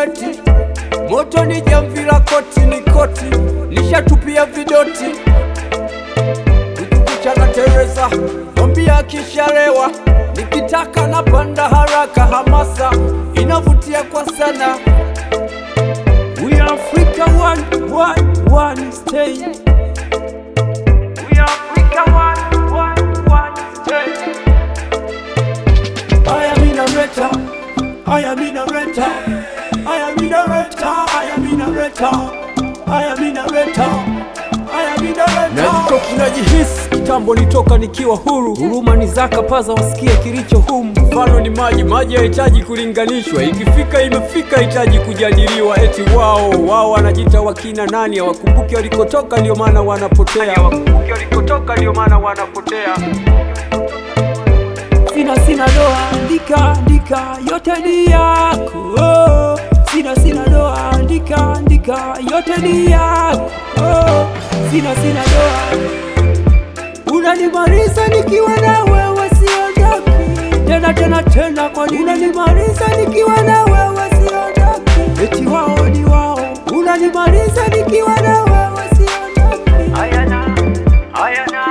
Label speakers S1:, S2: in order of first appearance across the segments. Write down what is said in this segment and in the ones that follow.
S1: sigareti, moto ni jamvi la koti, ni koti nishatupia vidoti, ukikuchana Teresa mwambia akishalewa, nikitaka napanda haraka, hamasa inavutia kwa sana. We are Africa one, one, one state. We are Africa one, one, one state. I am in a reta, I am in a reta, I am in a reta, I am in a reta, I am in a reta, I am in a reta. Najitoki najihisi kitambo nitoka nikiwa huru, huruma ni zaka, paza wasikie kilicho humu. Mfano ni maji, maji hahitaji kulinganishwa, ikifika imefika, hitaji kujadiliwa. Eti wao wao wanajita wakina nani, hawakumbuki walikotoka, ndio maana wanapotea, hawakumbuki walikotoka, ndio maana wanapotea sina sina doa, andika andika, yote ni yako. Oh, Sina sina doa, andika andika, yote ni yako. Oh, Sina sina doa, unanimaliza nikiwa na wewe, siondoki tena tena tena, kwani unanimaliza nikiwa na wewe, siondoki. Eti wao ni wao, unanimaliza nikiwa na wewe, siondoki. Ayana, ayana.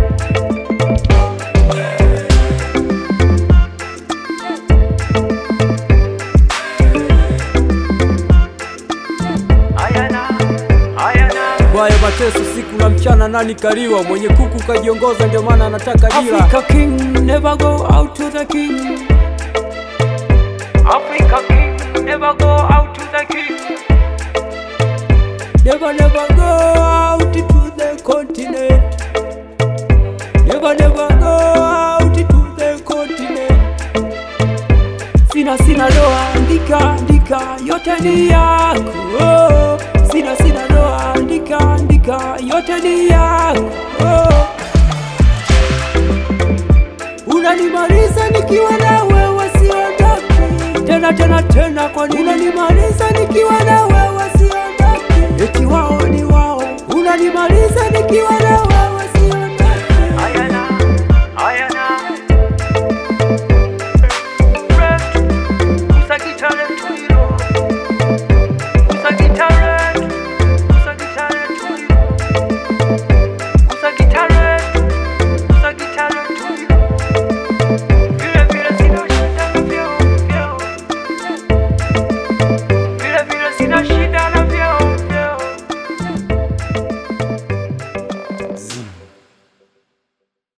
S1: Bwaya mateso siku na mchana, nani kaliwa? Mwenye kuku kajiongoza, ndio maana anataka jira. Africa king never go out to the king. Africa king never go out to the king. Never never go out to the continent. Never never go out to the continent. Sina sina doa, andika andika, yote ni yako. Oh, Sina sina doa, andika andika, yote ni yako. Oh. Unanimaliza nikiwa na wewe, siondoki tena tena tena, kwani unanimaliza nikiwa na wewe, siondoki. Eti wao ni wao, unanimaliza nikiwa